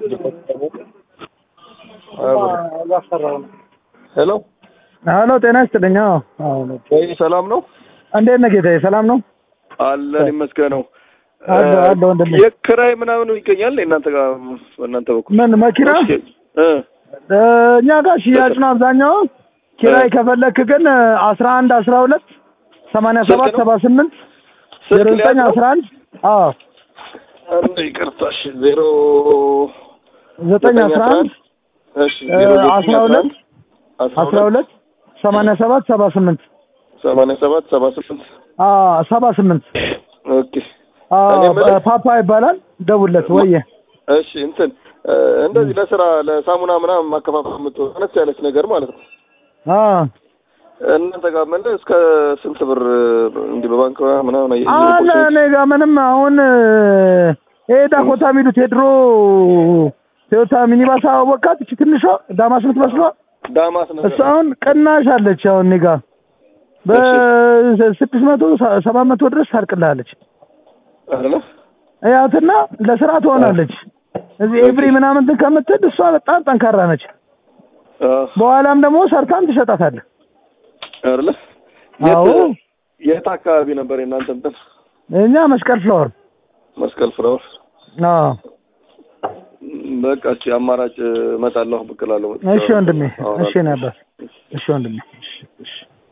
ሄሎ ሄሎ፣ ጤና ይስጥልኝ። አዎ፣ አዎ። ወይ ሰላም ነው እንዴት ነህ ጌታዬ? ሰላም ነው? አለን ይመስገነው። አለ አለ ወንድሜ። የክራይ ምናምን ይገኛል እናንተ ጋር በእናንተ በኩል ምን መኪና? እ እ፣ እኛ ጋር ሽያጭ ነው አብዛኛው። ኪራይ ከፈለክ ግን አስራ አንድ አስራ ሁለት ሰማንያ ሰባት ሰባ ስምንት ዜሮ ስልክ ዘጠኝ ሊያዝ አስራ አንድ አዎ አንድ ይቅርታሽ ዜሮ ዘጠኝ አስራ አንድ እሺ ዜሮ ዘጠኝ አስራ ሁለት አስራ ሁለት ሰማንያ ሰባት ሰባ ስምንት ሰማንያ ሰባት ሰባ ስምንት አዎ ሰባ ስምንት ኦኬ አዎ እኔ የምልህ- ፓፓ ይባላል። ደውለት ወየ እሺ እንትን እ፣ እንደዚህ ለስራ ለሳሙና ምናምን ማከፋፈል የምትሆን አነስ ያለች ነገር ማለት ነው አዎ እናንተ ጋር መለ እስከ ስንት ብር እንዲህ በባንክ ምናምን አይ- አለ እኔ ጋ ምንም አሁን ይሄ ዳኮታ የሚሉት የድሮ ቶዮታ ሚኒባስ አወቃት እቺ ትንሿ ዳማስ የምትመስሏ ዳማስ ነገር እሱ አሁን ቅናሽ አለች። አሁን እኔ ጋ በስድስት መቶ ሰባት መቶ ድረስ ታርቅልሃለች። አይደለ ያትና ለስራ ትሆናለች። እዚህ ኤቭሪ ምናምን እንትን ከምትል እሷ በጣም ጠንካራ ነች። አዎ በኋላም ደግሞ ሰርታም ትሸጣታለህ። አይደለ አዎ የት የት አካባቢ ነበር የእናንተ እንትን እኛ መስቀል ፍላወር መስቀል ፍራውስ አዎ በቃ እሺ አማራጭ እመጣለሁ ብቅ እላለሁ እሺ ወንድሜ አዎ፣ እሺ ነበር እሺ ወንድሜ እሺ እሺ